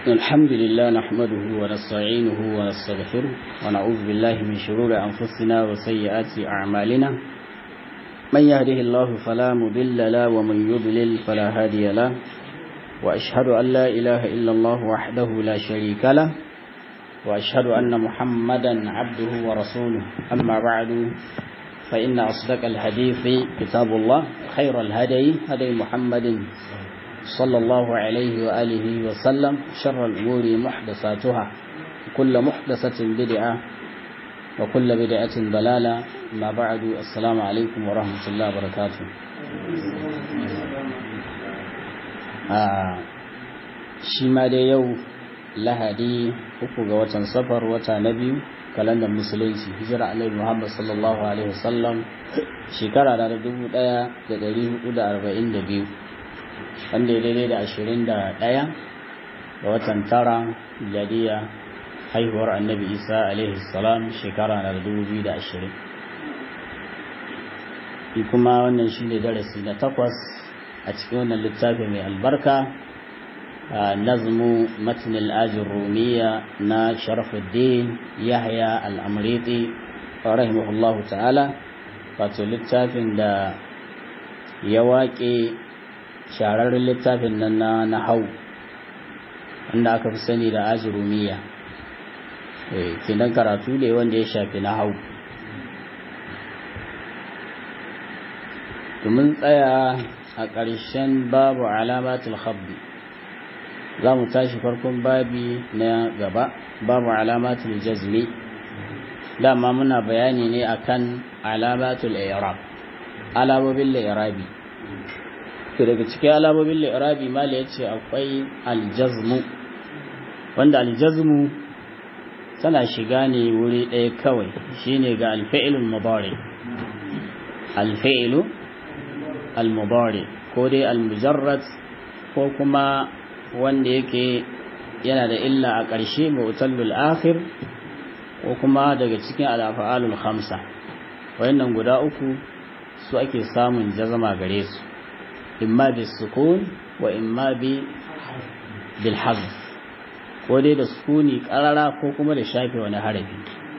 الحمد لله نحمده ونستعينه ونستغفره ونعوذ بالله من شرور أنفسنا وسيئات أعمالنا من يهده الله فلا مضل له ومن يضلل فلا هادي له وأشهد أن لا إله إلا الله وحده لا شريك له وأشهد أن محمدا عبده ورسوله أما بعد فإن أصدق الحديث كتاب الله خير الهدي هدي محمد صلى الله عليه وآله وسلم شر الأمور محدثاتها كل محدثة بدعة وكل بدعة ضلالة ما بعد السلام عليكم ورحمة الله وبركاته shi ma dai yau lahadi uku ga watan safar wata na biyu kalandar musulunci hijira alaihi muhammad sallallahu alaihi wasallam shekara da dubu daya da dari hudu da arba'in da biyu wanda ya daidai da ashirin da daya ga watan tara miladiya haihuwar annabi isa alaihi salam shekara na dubu biyu da ashirin kuma wannan shi ne darasi na takwas a cikin wannan littafi mai albarka nazmu matn al-ajr rumiya na sharafuddin yahya al-amriti rahimahullah ta'ala wato littafin da ya waƙe shararren littafin nan na nahau wanda aka fi sani da ajrumiya kinan karatu ne wanda ya shafi nahau domin tsaya a ƙarshen babu alamatul khabbi za mu tashi farkon babi na gaba babu alamatul jazmi dama muna bayani ne akan alamatul i'rab alamomin li'irabi to daga cikin alamomin li'irabi mala yace akwai aljazmu wanda aljazmu tana shiga ne wuri ɗaya kawai shine ga alfi'ilul mudari alfi'ilu al-mudari ko dai al-mujarrad ko kuma wanda yake yana da illa a ƙarshe mu'tallul akhir ko kuma daga cikin al-af'alul khamsa wayannan guda uku su ake samun jazama gare su imma bis sukun wa imma bi bil hazf ko dai da sukuni qarara ko kuma da shafe wani harafi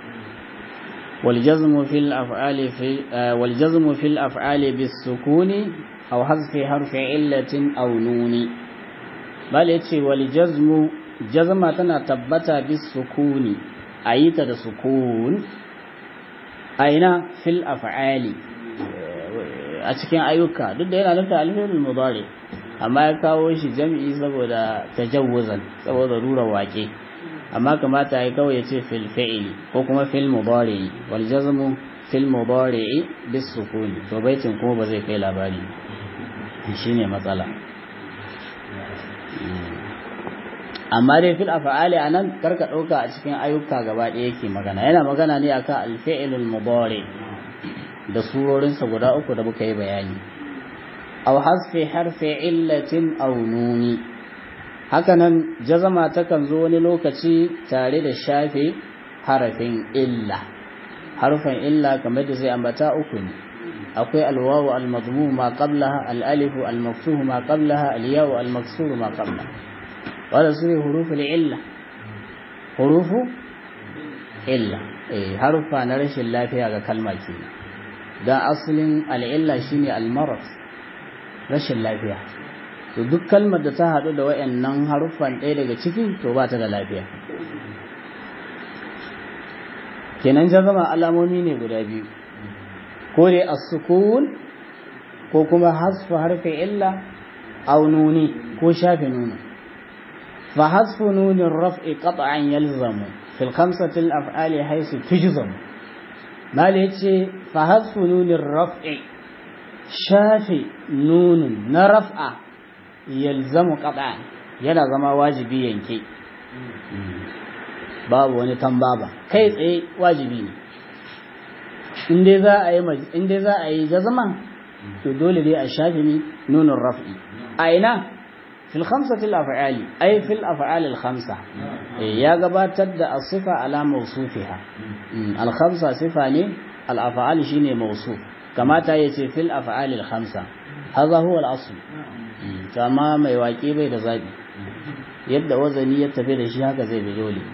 والجزم في الأفعال في والجزم في الأفعال بالسكون أو حذف حرف علة أو نون بل يتي والجزم جزم تنا تبتا بالسكون أيت السكون أين في الأفعال أتكين أيوكا ضد هنا نفع الفعل المضارع amma ya kawo shi jam'i saboda tajawuzan saboda rura wake amma kamata ya kawai ya ce fil fi'ili ko kuma fil mudari'i wal jazmu fil mudari'i bis sukuni to baitin kuma ba zai kai labari shine matsala amma dai fil af'ali anan karka dauka a cikin ayyuka gaba ɗaya yake magana yana magana ne akan al fi'lul mudari da surorin sa guda uku da muka yi bayani aw hasfi harfi illatin aw nuni hakanan jazama takan zo wani lokaci tare da shafe harafin illa harfin illa kamar da zai ambata uku ne akwai alwawu almadmum ma qablaha alalifu almaftuh ma qablaha alyawu almaksur ma qablaha wala su ne huruful illa hurufu illa eh harfa na rashin lafiya ga kalma kenan dan asalin al'illa shine almarad rashin lafiya to duk kalmar da ta haɗu da wayannan haruffan ɗaya daga ciki to ba ta da lafiya kenan jazama alamomi ne guda biyu ko dai as-sukun ko kuma hasfu harfi illa aw nuni ko shafe nuni fa hasfu nunin raf'i qat'an yalzamu fil khamsati al-af'ali haythu tujzamu mal yace fa hasfu nunin raf'i shafe nunin na raf'a yalzamu qat'an yana zama wajibi yanke babu wani tambaba kai tsaye wajibi ne in dai za a yi in dai za a yi jazman to dole dai a shafi ni nunun raf'i a ina fil khamsati al af'ali ay fil af'al al khamsa ya gabatar da as-sifa ala mawsufiha al khamsa sifa ne al af'al shine mawsuf kamata yace fil af'al al khamsa hadha huwa al asl amma mai waƙe bai da zaɓi yadda wazani ya tafi da shi haka zai bi dole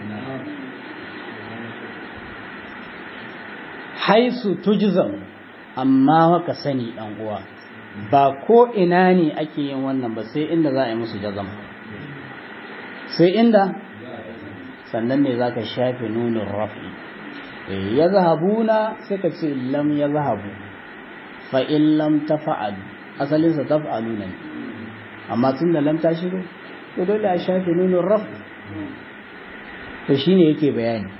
haisu tujzam amma haka sani ɗan uwa ba ko ina ne ake yin wannan ba sai inda za a yi musu jazam sai inda sannan ne za ka shafe nunin rafi ya zahabuna sai ka ce lam ya zahabu fa'in lam ta fa'alu asalinsa ta fa'alu ne amma tun da lam ta shigo to dole a shafe nunin rafi to shi ne yake bayani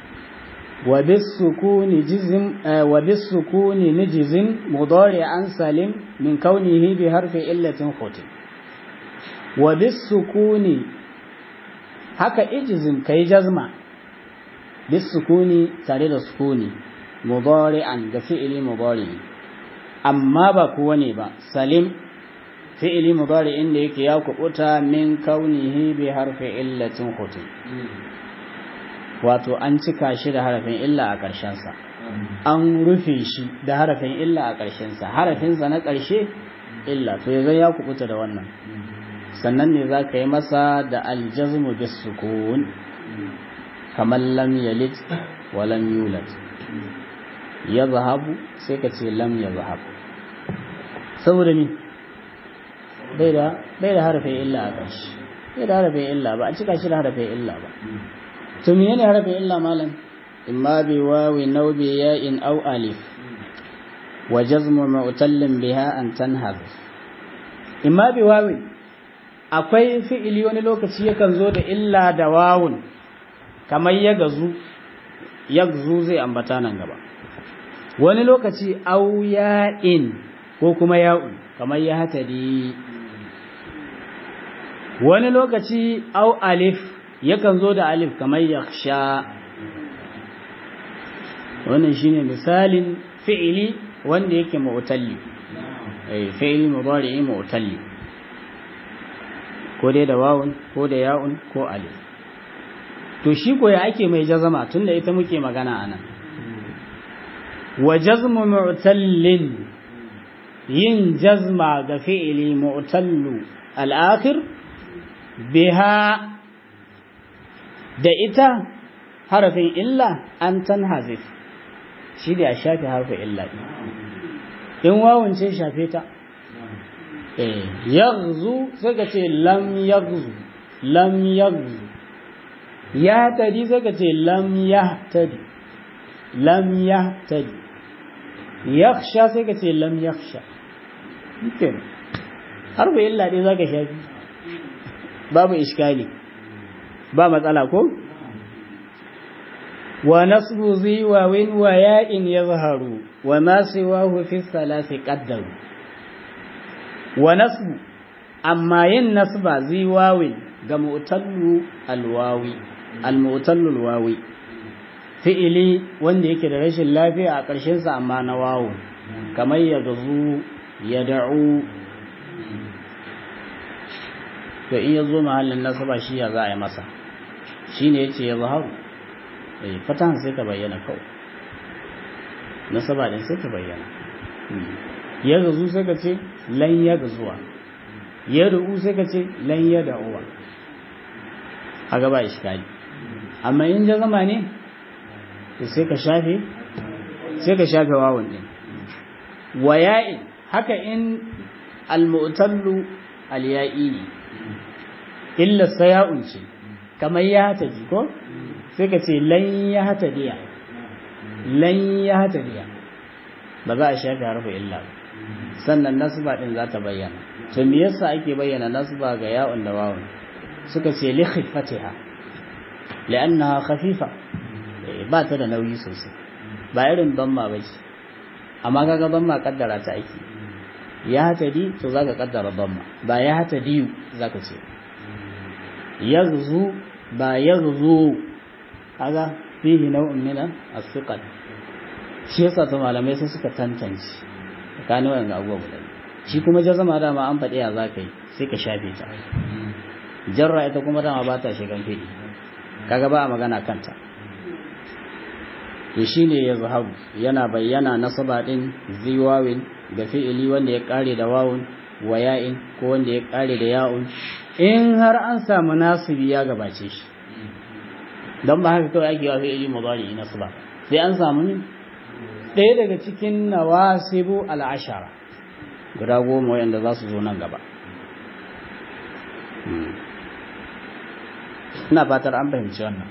وبالسكون نجزم مضارعا سالم من كونه بحرف إلة ختم وبالسكون haka ijizin kai jazma bis sukuni tare da sukuni mudari'an ga fi'ili mudari amma ba kowa ne ba salim fi'ili mudari'in da yake ya kubuta min kaunihi bi harfi illatin khutim wato an cika shi da harafin illa a ƙarshensa an rufe shi da harafin illa a ƙarshensa harafinsa na ƙarshe illa to yanzu ya kubuta da wannan sannan ne za ka yi masa da aljazmu bis sukun kamar lam yalid wa lam yulad ya zahabu sai ka ce lam ya zahabu saboda ni bai da harafin illa a ƙarshe bai da harafin illa ba a cika shi da harafin illa ba to menene harafin illa malam imma bi wawi naw bi ya'in aw alif wa jazmu mu'tallin biha an tanhaz imma bi wawi akwai fi'ili wani lokaci yakan zo da illa da wawun kamar ya gazu yagzu zai ambata nan gaba wani lokaci aw ya'in ko kuma ya'un kamar ya hatadi wani lokaci aw alif yakan zo da alif kamar yakhsha wannan shine misalin fi'ili wanda yake mu'talli eh fi'ili mudari'i mu'talli ko dai da wawun ko da ya'un ko alif to shi ko ya ake mai jazama tunda ita muke magana anan wa jazmu mu'tallin yin jazma ga fi'ili mu'tallu al-akhir biha da ita harafin illa an tanhazif shi da ya shafe harfin illa in wawun ce shafe ta eh yaghzu sai ka ce lam yaghzu lam yaghzu ya tadi sai ka ce lam yahtadi lam yahtadi yakhsha sai ka ce lam yakhsha kenan harfin illa dai zaka shafi babu iskali ba matsala ko wa nasbu zi wa win wa ya'in yazharu wa ma siwahu fi thalathi qaddaru wa nasbu amma yin nasba zi wawin ga mu'tallu alwawi almu'tallu alwawi fi'ili wanda yake da rashin lafiya a ƙarshen sa amma na wawu kamar ya gazu ya da'u to in ya zo mahallin nasaba shi ya za a yi masa shi ne ya ce ya zaharu fatahan sai ta bayyana kawai nasaba din sai ta bayyana ya gazu sai ka ce lan ya gazuwa ya ru'u sai ka ce lan ya da'uwa a gaba iskali amma in ja zama ne sai ka shafe sai ka shafe wawan din waya'in haka in al-mu'tallu al-ya'i ne illa saya'un ce kamar ya hata ji ko sai ka ce lan ya hata diya lan ya hata diya ba za a shafi harfa illa ba sannan nasba din za ta bayyana to me yasa ake bayyana nasba ga ya'un da wawun suka ce li khifatiha li'annaha khafifa ba ta da nauyi sosai ba irin damma ba ce amma kaga damma kaddara ta ake ya hata di to zaka kaddara damma ba ya hata diyu zaka ce yaghzu ba yaghzu kaga fihi nau'un min as-siqal shi yasa to malamai sai suka tantance tsakanin wannan abubuwa guda shi kuma jazama dama an faɗi ya zaka yi sai ka shafe ta jarra ita kuma dama ba ta shigan fiɗi kaga ba a magana kanta to shine ya zahabu yana bayyana nasaba din ziwawin ga fi'ili wanda ya kare da wawun wa ya'in ko wanda ya kare da ya'un in har an samu nasibi ya gabace shi don ba haka kawai ake wafi ili mudari na ba sai an samu ne ɗaya daga cikin nawasibu al'ashara guda goma wayanda za su zo nan gaba ina fatar an fahimci wannan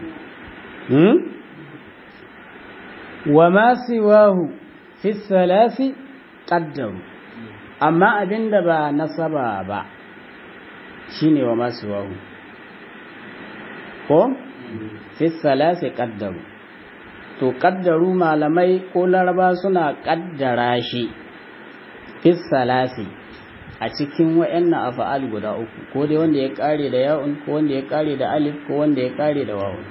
wa ma siwahu fi salasi qaddaru amma abinda ba nasaba ba shine wa ma siwahu ko fi salasi qaddaru to qaddaru malamai ko laraba suna kaddara shi fi salasi a cikin wayannan afa'al guda uku ko dai wanda ya kare da ya'un ko wanda ya kare da alif ko wanda ya kare da wawun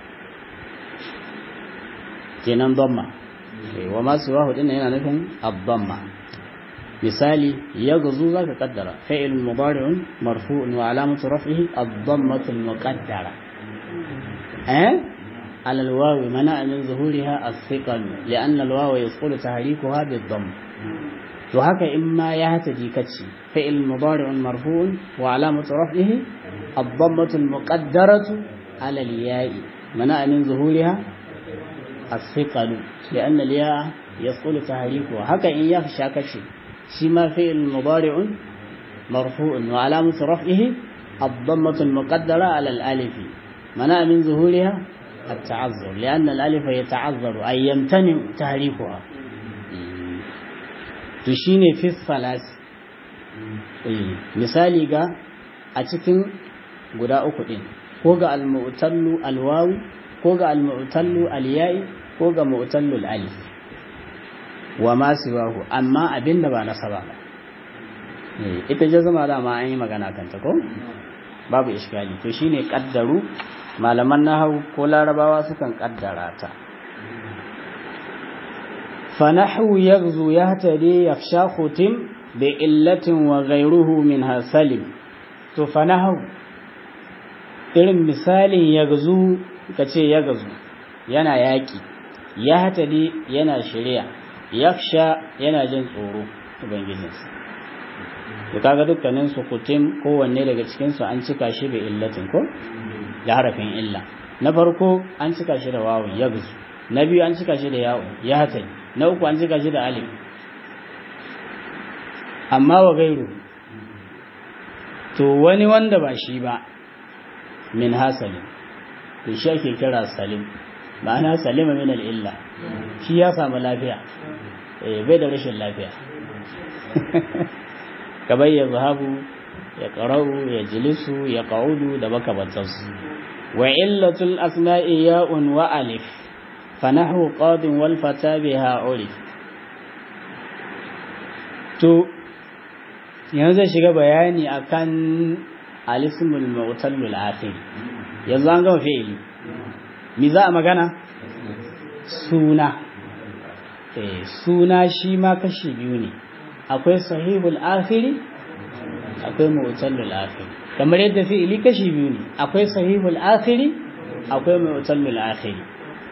kenan dhamma wa ma siwahu din yana nufin ad-dhamma misali yaghzu zaka kaddara fa'il mudari'un marfu'un wa alamatu raf'ihi ad-dhammatu al-muqaddara eh على الواو منع من ظهورها الثقل لأن الواو يسقط تحريكها بالضم وهكا إما يهتدي كتشي فعل مضارع مرفوع وعلامة رفعه الضمة المقدرة على الياء منع من ظهورها الثقل لأن الياء يسقط تحريكها هكا إن يخشى كتشي شما فعل مضارع مرفوع وعلامة رفعه الضمة المقدرة على الألف منع من ظهورها التعذر لأن الألف يتعذر أي يمتنع تحريفها تشيني في الثلاث misali ga a cikin guda uku ɗin ko ga al-mu'tallu al-wawi ko ga al-mu'tallu al-ya'i ko ga mu'tallu al-alif wa ma siwahu amma abinda ba nasaba ba ita jazama da ma an yi magana kanta ko babu iskali to shine kaddaru malaman nahawu ko larabawa sukan kaddara ta فنحو يغزو يهتدي يخشى ختم بإلة وغيره منها سلم to fanahu irin misalin yagzu kace yagzu yana yaki ya hatali yana shari'a yaksha yana jin tsoro ubangijinsa to kaga dukkanin su kutim kowanne daga cikin su an cika shi bi illatin ko da harafin illa na farko an cika shi da wawun yagzu na biyu an cika shi da yawo ya hatali na uku an cika shi da alif amma wa gairu to wani wanda ba shi ba min hasalin to shi ake kira salim ma'ana salima min al'illa shi ya samu lafiya bai da rashin lafiya kamar ya zahabu ya ƙarau ya jilisu ya ƙa'udu da makamantarsu wa illatul asma'i ya'un wa alif fanahu qadin wal fata biha urif to yanzu zai shiga bayani akan alismul mu'tallul akhir yanzu an gama fi'ili mi za a magana suna eh suna shi ma kashi biyu ne akwai sahihul akhiri akwai mu'tallul akhir kamar yadda fi'ili kashi biyu ne akwai sahihul akhiri akwai mu'tallul akhiri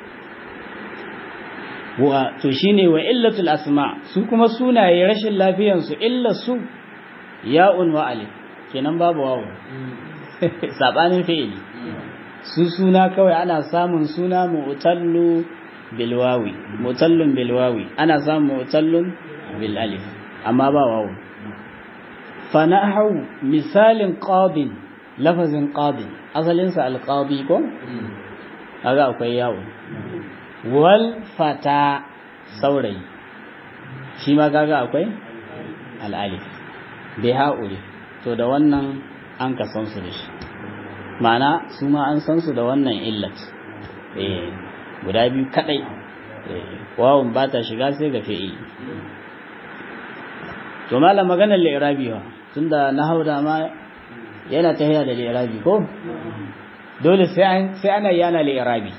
wa to shine wa illatul asma su kuma sunaye rashin lafiyan su illa su ya'un wa alif kenan babu wawu sabanin fi'ili su suna kawai ana samun suna mu'tallu bil wawi mu'tallun bil wawi ana samun mu'tallun bil alif amma ba wawu fa nahu misalin qadin lafazin qadin asalin sa al qadi ko kaga akwai yawo wal fata saurayi shi ma kaga akwai al alif bai haƙuri to da wannan an ka san su da shi ma'ana su ma an san su da wannan illat eh guda biyu kadai wawun ba ta shiga sai ga fi'il to malam maganar li'irabi wa tunda na hauda ma yana tahiya da li'irabi ko dole sai sai ana yana li'irabi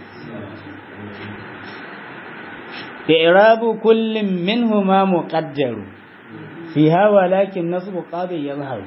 إعراب كل منهما مقدر fiha walakin nasbu qabil yazharu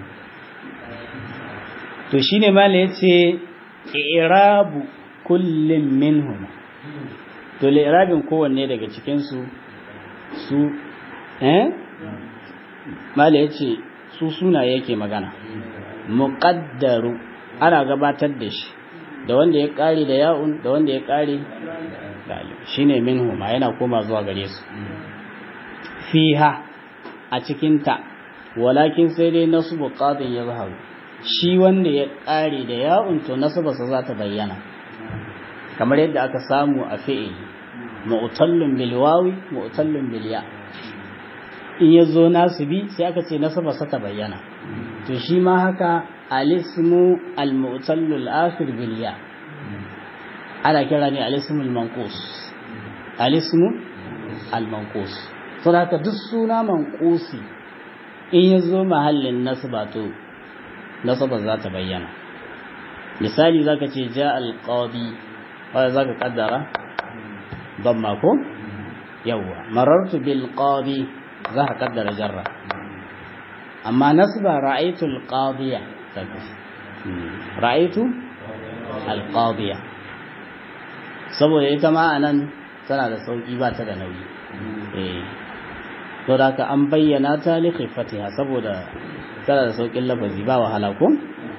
to shine mala yace i'rabu kullin minhum to li'rabin kowanne daga cikin su su eh mala yace su sunaye yake magana muqaddaru ana gabatar da shi da wanda ya kare da ya'un da wanda ya kare da alif shine minhu ma yana koma zuwa gare su fiha a cikin ta walakin sai dai nasbu qadin ya zaharu shi wanda ya kare da ya'un to nasbarsa za ta bayyana kamar yadda aka samu a fi'ili mu'tallun bil wawi mu'tallun bil ya in yazo nasibi sai aka ce nasbarsa ta bayyana to shi ma haka alismu al-mu'tallu al-akhir bil ya ana kira ne alismu al-manqus alismu al-manqus saboda haka duk suna manqusi in yazo mahallin nasba to nasaba za ta bayyana misali zaka ce ja al-qadi wanda zaka kaddara damma ko yawa marartu bil qadi za ka kaddara jarra amma nasba ra'aytu al-qadiya ra'aytu al-qadiya saboda ita ma anan tana da sauki ba ta da nauyi eh to da ka an bayyana ta li khifatiha saboda tana da saukin lafazi ba wahala ko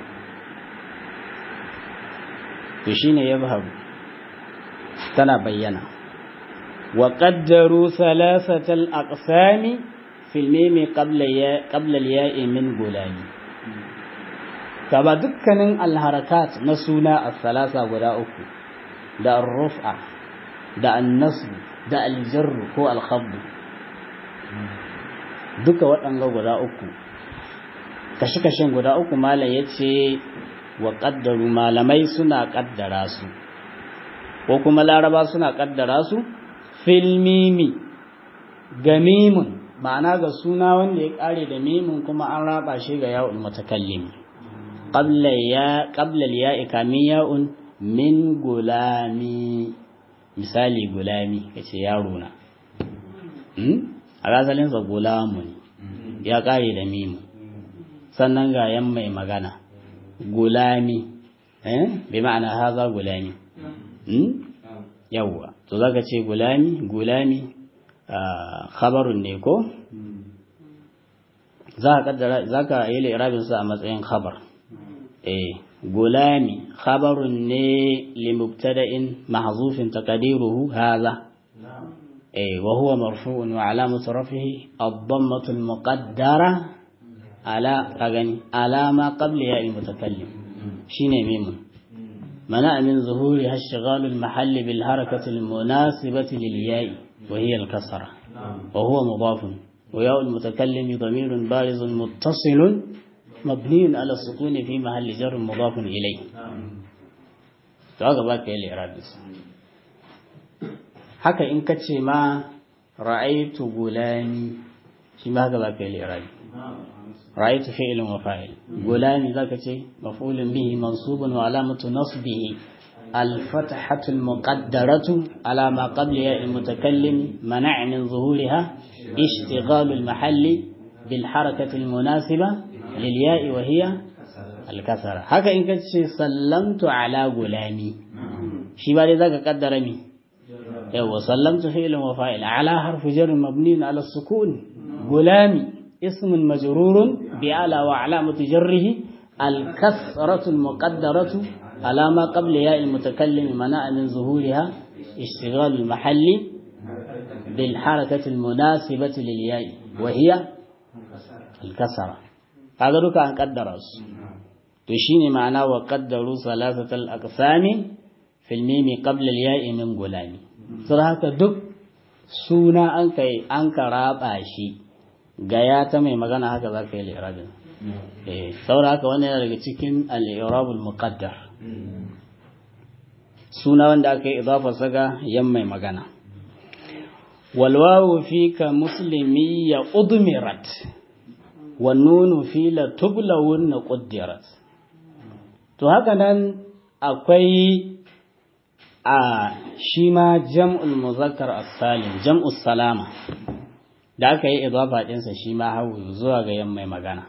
to shine yabharu tana bayyana wa qaddaru thalathatal aqsami fil mimi qabla ya qabla al ya'i min gulami kaba dukkanin alharakat na suna as-salasa guda uku da ar-ruf'a da an-nasb da al-jarr ko al-khafd duka waɗanga guda uku kashi-kashin guda uku malam yace wa qaddaru malamai suna kaddara su ko kuma laraba suna kaddara su fil mimi ga mimun ma'ana ga suna wanda ya kare da mimun kuma an raba shi ga ya'ul mutakallim qabla ya qabla ya kamin ya'un min gulami misali gulami kace yaro na hmm a rasalin sa gulamu ne ya kare da mimu sannan ga yan mai magana gulami eh bi ma'ana haza gulami hmm yawwa to zaka ce gulami gulami khabarun ne ko za ka kaddara zaka yi li'rabin sa a matsayin khabar eh gulami khabarun ne li mubtada'in mahzufin taqdiruhu hadha eh wa huwa marfu'un wa alamatu rafihi ad-dammatu al-muqaddara ala kagani alama qabla ya al-mutakallim shine mimun منع من ظهورها اشتغال المحل بالحركة المناسبة للياء وهي الكسرة وهو مضاف وياء المتكلم ضمير بارز متصل مبني على السكون في محل جر مضاف إليه فهذا باك الإعراب haka in ka ce ma ra'aitu gulami shi ma haka baka yi li'irabi رأيت فعل وفاعل غلامي ذاك شيء مفعول به منصوب وعلامة نصبه الفتحة المقدرة على ما قبل ياء المتكلم منع من ظهورها اشتغال المحل بالحركة المناسبة للياء وهي الكسرة هكا إن كنت سلمت على غلامي شي بعد ذاك قدر مي ايوه سلمت فعل وفاعل على حرف جر مبني على السكون غلامي اسم مجرور بأعلى وعلامة جره الكسرة المقدرة على ما قبل ياء المتكلم منع من ظهورها اشتغال المحل بالحركة المناسبة للياء وهي الكسرة هذا لك أن قدر تشيني معنى وقدروا ثلاثة الأقسام في الميم قبل الياء من غلام صراحة دك سونا أنك أنك رابع شيء gaya ta mai magana haka za ka yi li'irabin eh saboda haka wannan yana daga cikin al-i'rabul muqaddar suna wanda aka yi idafar saga yan mai magana wal wawu fika muslimi ya udmirat wan nunu fi la tublawun quddirat to haka nan akwai a shi ma jam'ul muzakkar as-salim jam'us salama da aka yi idafa ɗinsa shi ma hawu zuwa ga yan mai magana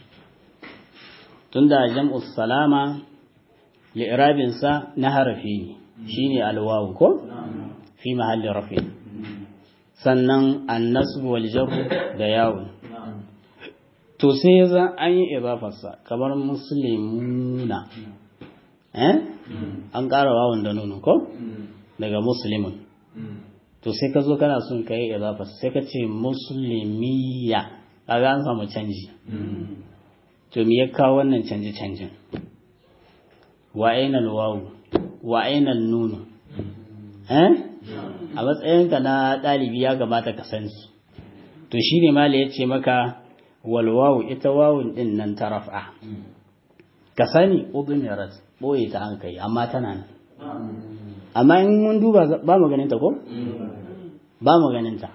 tunda jam'us salama li'irabinsa na harafi ne shine alwawu ko fi mahalli rafi sannan annasu wal jarru da yawun to sai ya zan an yi idafarsa kamar muslimuna eh an ƙara wawan da nunu ko daga muslimun to sai ka zo kana son ka yi idafarsa sai ka ce muslimiya kaga an samu canji to me ya kawo wannan canji canjin wa ainal wawu wa ainal nunu eh a matsayinka na ɗalibi ya gabata ka san su to shine mala ya ce maka wal wawu ita wawun din nan ta raf'a ka sani udmirat boye ta an kai amma tana nan amma in mun duba ba mu ganin ta ko ba mu ganin ta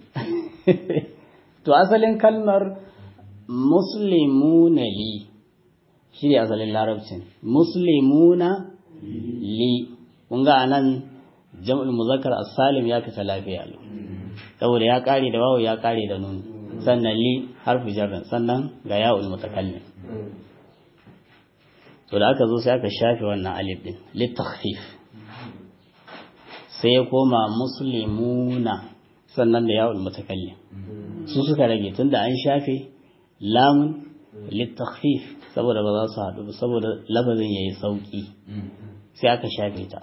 to asalin kalmar muslimuna li shi ne asalin larabcin muslimuna li kun ga anan jam'ul muzakkar as-salim ya fita lafiya lo saboda ya kare da wawu ya kare da nun sannan li harfu jarrin sannan ga ya'ul mutakallim to da aka zo sai aka shafe wannan alif din litakhfif sai ya koma muslimuna sannan da ya'ul mutakallim su suka rage tunda an shafe lamun litakhfif saboda ba za su haɗu ba saboda lafazin yayi sauki sai aka shafe ta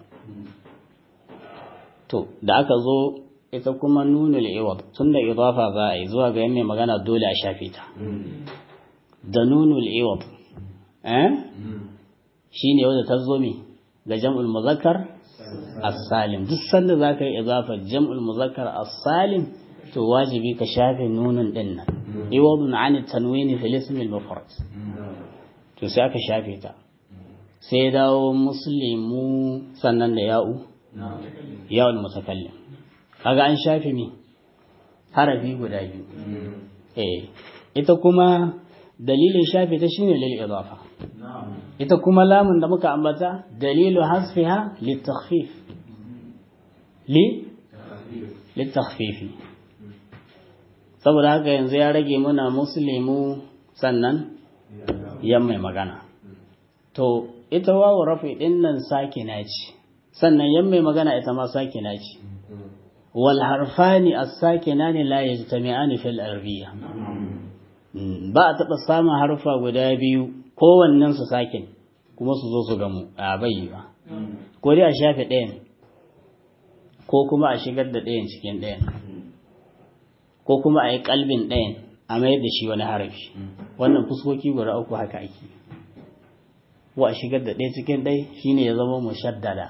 to da aka zo ita kuma nunul iwad tunda idafa za a yi zuwa ga mai magana dole a shafe ta da nunul iwad eh shine wanda ta zo mi ga jam'ul muzakkar as-salim duk sanda zaka yi idafa jam'ul muzakkar as-salim to wajibi ka shafe nunun din nan iwadun an tanwini fil ism al-mufrad to sai aka shafe ta sai dawo muslimu sannan da ya'u ya'ul mutakallim kaga an shafe mi harafi guda biyu eh ita kuma dalilin shafe ta shine lil idafa ita kuma lamun da muka ambata dalilu hasfiha litakhfif li litakhfifi saboda haka yanzu ya rage muna muslimu sannan yan mai magana to ita wawu rafi din nan sakina ce sannan yan mai magana ita ma sakina ce wal harfani as-sakinani la yajtami'ani fil arabiyya ba a taɓa samun harfa guda biyu kowannen su sakin kuma su zo su gamu a bai ba ko dai a shafe ɗayan ko kuma a shigar da ɗayan cikin ɗayan ko kuma a yi kalbin ɗayan a mayar da shi wani harafi wannan fuskoki guda uku haka ake wa a shigar da ɗaya cikin ɗai shine ya zama mushaddada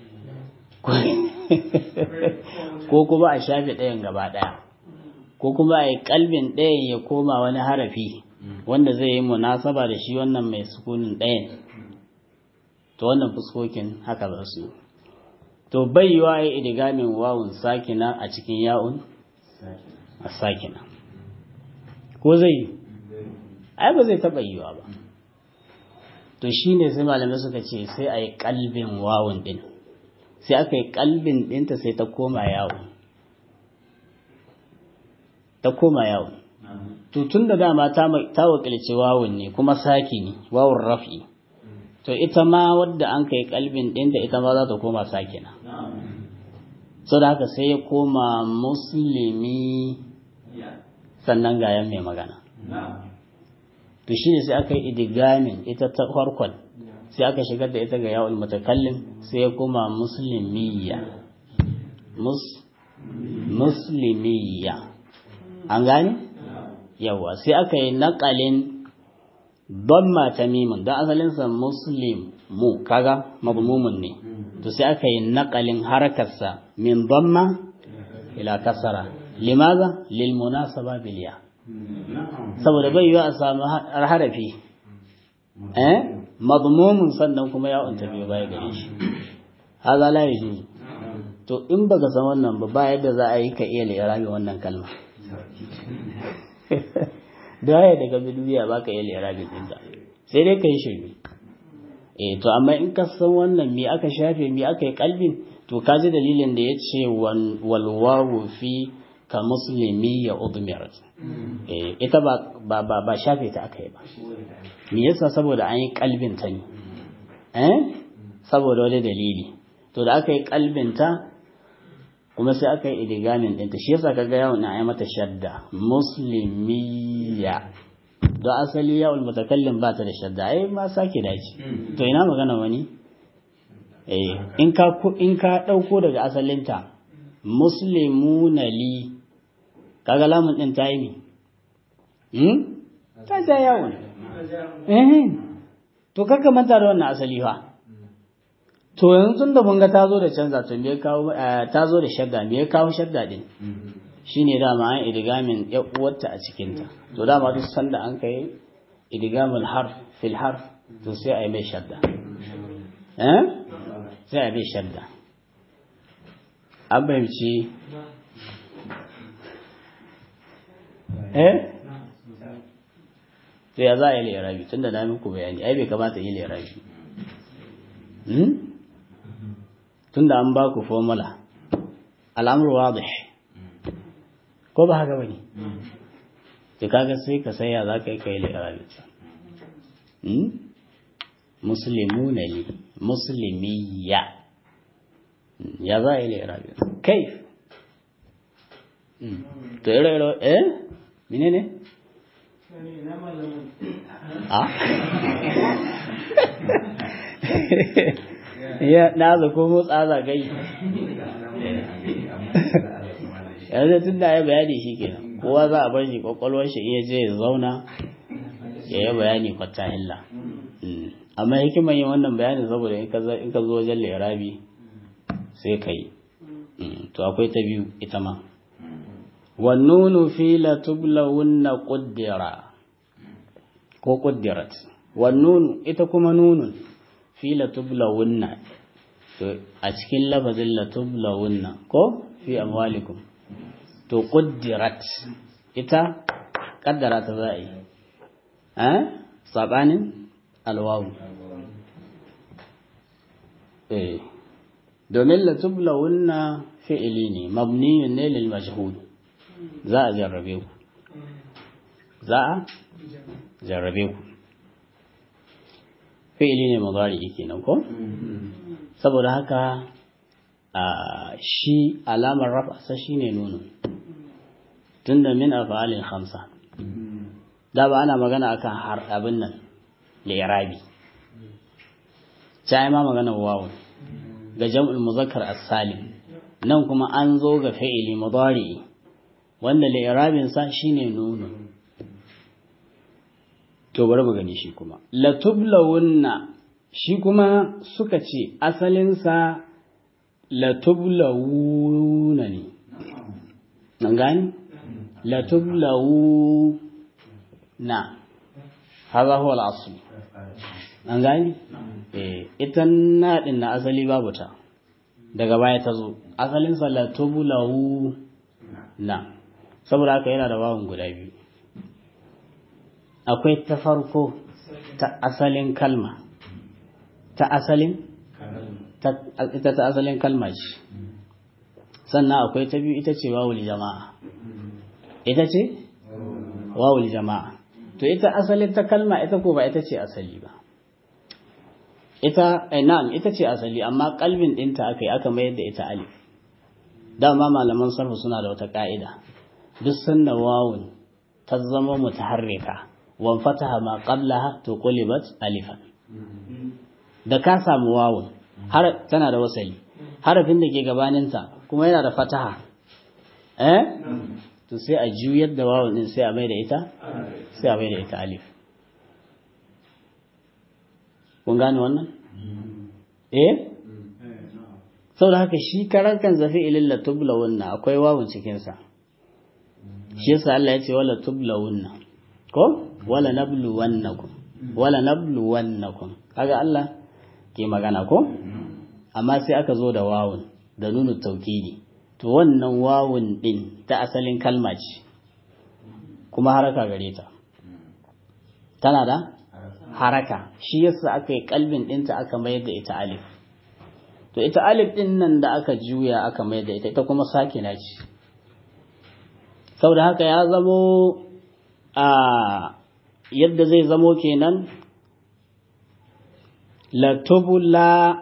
ko kuma a shafe ɗayan gaba ɗaya ko kuma a yi kalbin ɗayan ya koma wani harafi wanda zai yi munasaba da shi wannan mai sukunin ɗayan to wannan fuskokin haka za su to bai yi wa ya idigamin wawun sakina a cikin ya'un a sakina ko zai yi ai ba zai taɓa yiwa ba to shi ne sai malamai suka ce sai a yi kalbin wawun ɗin sai aka yi kalbin ɗinta sai ta koma yawon ta koma yawon to tun da dama ta wakilci wawun ne kuma saki ne wawun rafi to ita ma wadda an kai kalbin ɗinta ita ma za ta koma sakina so da haka sai ya koma musulmi sannan gayan mai magana to shi ne sai aka yi idigamin ita ta farkon sai aka shigar da ita ga yawon mutakallim sai ya koma musulmiya musulmiya an gane yawa sai aka yi naƙalin don mata mimin don asalinsa muslim mu kaga mazmumun ne to sai aka yi naƙalin harakarsa min dhamma ila kasara limaza lil munasaba biliya saboda bai yiwa a samu harafi eh madmumun sannan kuma ya unta biyo baya gare shi haza la yajuzu to in baka san wannan ba ba yadda za a yi ka iya lirabi wannan kalma da ya daga bidiya ba ka iya lirabi dinta sai dai ka yi shirme eh to amma in ka san wannan me aka shafe me aka yi kalbin to ka ji dalilin da ya ce walwawu fi ka musulmi ya udmirat eh ita ba ba ba shafe ta aka yi ba me yasa saboda an yi kalbin ta ne eh saboda wani dalili to da aka yi kalbin ta kuma sai aka yi idigamin ɗinta shi yasa kaga yawon na yi mata shadda muslimiya don asali ya mutakallim ba ta da shadda ai ma sake dace to ina magana wani eh in ka in ka dauko daga asalinta muslimuna li kaga lamun din ta yi ne hmm ta ja yawon eh to kaka manta da wannan asali fa to yanzu tun da mun ga ta zo da canza to me kawo ta zo da shadda me ya kawo shadda din shine dama an idgamin ya uwarta a cikin ta to dama duk sanda an kai idgamul harf fil harf to sai ai mai shadda eh sai ai mai shadda an fahimci eh to ya za a yi lirabi tunda na muku bayani ai bai kamata yi lirabi tunda an ba ku formula al'amur wadih ko ba haka bane to kaga sai ka saya za ka yi kai lirabi muslimuna li muslimiyya ya za a yi lirabi kai to ire-ire eh menene a ya na za ko motsa za gai yanzu tun da ya bayani shi kenan kowa za a bar shi kwakwalwar shi iya je ya zauna ya yi bayani kwata hilla amma hikiman yin wannan bayani saboda in ka zo wajen lirabi sai ka yi to akwai ta biyu ita ma wannunu fi latublawunna quddira ko quddirat wannunu ita kuma nunun fi latublawunna to a cikin lafazin latublawunna ko fi amwalikum to quddirat ita kaddara ta za a yi eh sabanin alwawu eh domin latublawunna fi'ili ne mabniyun ne lil majhul za a jarrabe ku za a jarrabe ku fi'ili ne mudari kenan ko saboda haka shi alamar rafasa shine nunu tunda min af'alil khamsa da ba ana magana akan har abin nan li'irabi sai ma magana wawu ga jam'ul muzakkar as-salim nan kuma an zo ga fi'ili mudari wanda li'irabin sa shine nunu to bari mu gani shi kuma latublawunna shi kuma suka ce asalin sa latublawuna ne nan gani latublawuna haza huwa al-asl an gani eh ita na din na asali babu ta daga baya ta zo asalin sa latublawuna saboda haka yana da wawun guda biyu akwai ta farko ta asalin kalma ta asalin ita ta asalin kalma ce sannan akwai ta biyu ita ce wawul jama'a ita ce wawul jama'a to ita asalin ta kalma ita ko ba ita ce asali ba ita na'am ita ce asali amma kalbin ɗinta aka yi aka mayar da ita alif dama malaman sarfu suna da wata ka'ida duk sanda wawun ta zama mutaharrika wan fataha ma qablaha to qulibat alifan da ka samu wawun har tana da wasali harafin da ke gabaninta kuma yana da fataha eh to sai a juyar da wawun din sai a mai da ita sai a mai da ita alif kun gane wannan eh saboda haka shi karan kan zafi ililla tubla wannan akwai wawun cikin sa shi yasa Allah ya ce wala tubla wannan ko wala nablu wannakum wala nablu wannakum kaga Allah ke magana ko amma sai aka zo da wawun da nunu taukidi to wannan wawun din ta asalin kalma ce kuma haraka gare ta tana da haraka shi yasa aka yi kalbin dinta aka mayar da ita alif to ita alif din nan da aka juya aka mayar da ita ita kuma sakina ce saboda haka ya zamo a yadda zai zamo kenan latubla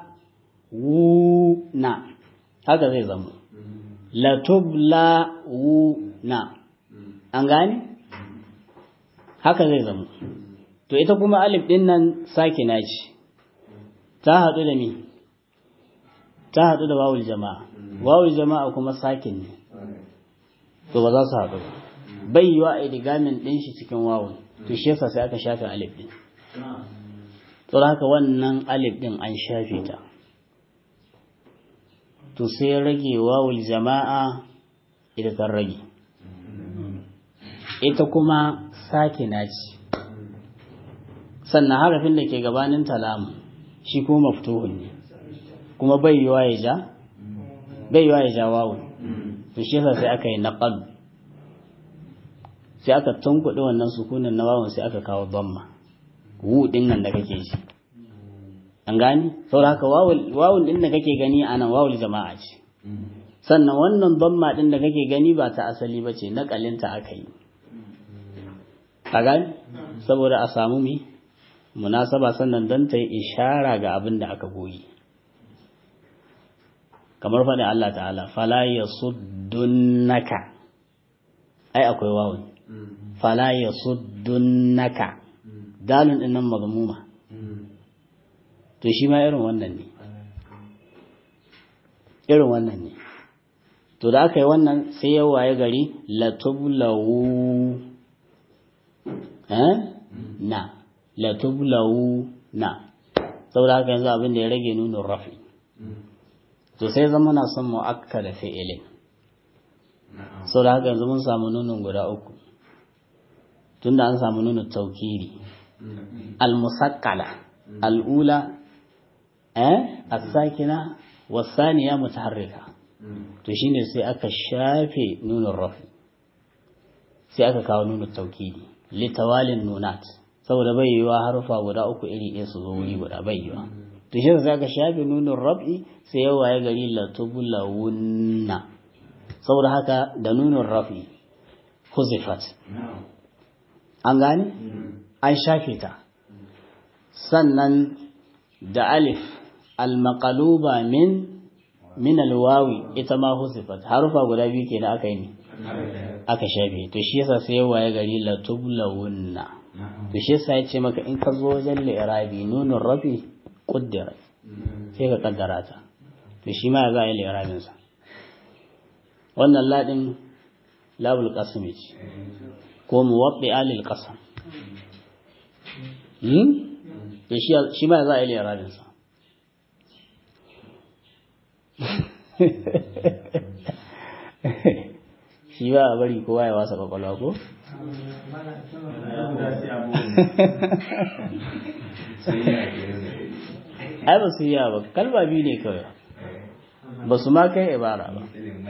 wuna haka zai zamo latubla wuna an gane haka zai zama to ita kuma alif din nan sakina ce ta haɗu da mi ta haɗu da wawul jama'a wawul jama'a kuma sakin ne to ba za su haɗu ba bai yiwa a idigamin ɗin shi cikin wawul to shi yasa sai aka shafe alif din to haka wannan alif din an shafe ta to sai rage wawul jama'a ita ta rage ita kuma sakina ce sannan harafin da ke gabanin talamu shi ko maftuhun ne kuma bai yiwa ya ja bai yiwa ya ja wawu to shi yasa sai aka yi naqal sai aka tunkuɗe wannan sukunin na wawun sai aka kawo dhamma wu din nan da kake ji an gani saboda haka wawun din da kake gani anan wawul jama'a ce sannan wannan dhamma din da kake gani ba ta asali ba ce naƙalinta aka yi a gani saboda a samu mi munasaba sannan don ta yi ishara ga abin da aka goyi kamar faɗin Allah ta'ala fala ya suddunaka ai akwai wawun fala ya suddunaka dalin ɗin nan mazmuma to shi ma irin wannan ne irin wannan ne to da aka yi wannan sai ya waye gari latublawu na latublawu na saboda haka yanzu abin da ya rage nunin rafi to sai zama na son mu'akka da fi'ilin saboda haka yanzu mun samu nunin guda uku tunda an samu nunin taukiri al-musakkala al-ula eh as-sakina was-saniya mutaharrika to shine sai aka shafe nunin rafi sai aka kawo nunin taukidi litawalin nunat saboda bai yiwa harufa guda uku iri ɗaya su zo wuri guda bai yiwa to shi sai aka shafe nunin rafi sai yawa ya gari latubulawunna saboda haka da nunin rafi huzifat an gane an shafe ta sannan da alif almaqaluba min min alwawi ita ma huzifat harufa guda biyu kenan aka yi ne aka shafe to shi yasa sai yawa ya gari latublawunna to shi yasa ya ce maka in ka zo wajen li'irabi nunun rafi kuddira sai ka kaddara ta to shi ma za a yi li'irabin sa wannan ladin labul qasmi ce ko muwabbi alil qasam hmm to shi shi ma za a yi li'irabin sa shi ba a bari kowa ya wasa kwakwalwa ko? ai ba su yi ba kalma biyu ne kawai ba su ma kai ibara ba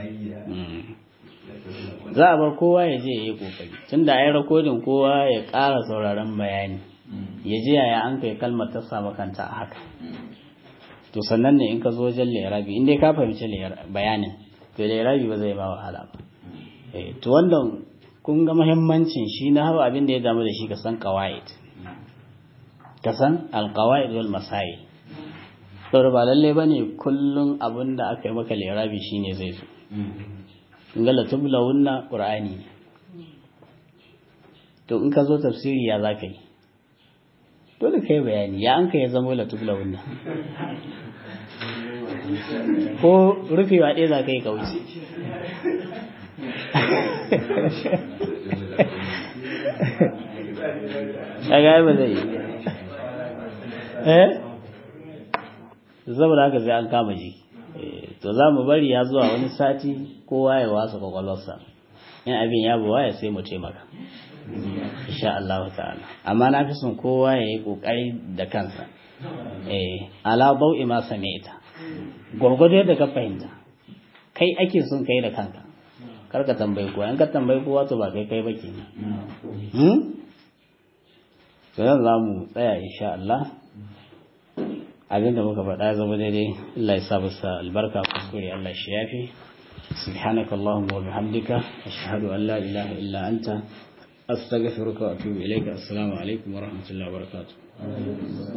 za a bar kowa ya je ya yi kokari tun da ai rakodin kowa ya ƙara sauraron bayani ya ji yaya an kai kalmar ta samu kanta a haka to sannan ne in ka zo wajen lerabi in dai ka fahimci bayanin to lerabi ba zai ba wahala ba to wannan kun ga muhimmancin shi na hawa abin da ya damu da shi ka san qawaid ka san alqawaid wal masail saboda ba lalle bane kullun abin da aka yi maka lirabi shine zai zo kun ga latublawunna qur'ani ne to in ka zo tafsiri ya zaka yi dole kai bayani ya an ka ya zama latublawunna ko rufewa ɗaya za ka yi kauce kaga ba zai yi eh saboda haka sai an kama ji to za mu bari ya zuwa wani sati kowa ya wasa kwakwalwarsa in abin ya buwa ya sai mu taimaka insha Allah ta'ala amma na fi son kowa ya yi kokari da kansa eh ala bau'i ma sami'ta gwargwado yadda ka fahimta kai ake son kai da kanka kar ka tambayi kowa in ka tambayi kowa to ba kai kai ba ke hmm to yanzu za mu tsaya insha Allah abinda muka faɗa ya zama daidai Allah ya sa masa albarka kuskure Allah shi yafi سبحانك اللهم وبحمدك أشهد أن لا إله إلا أنت أستغفرك وأتوب إليك السلام عليكم ورحمة الله وبركاته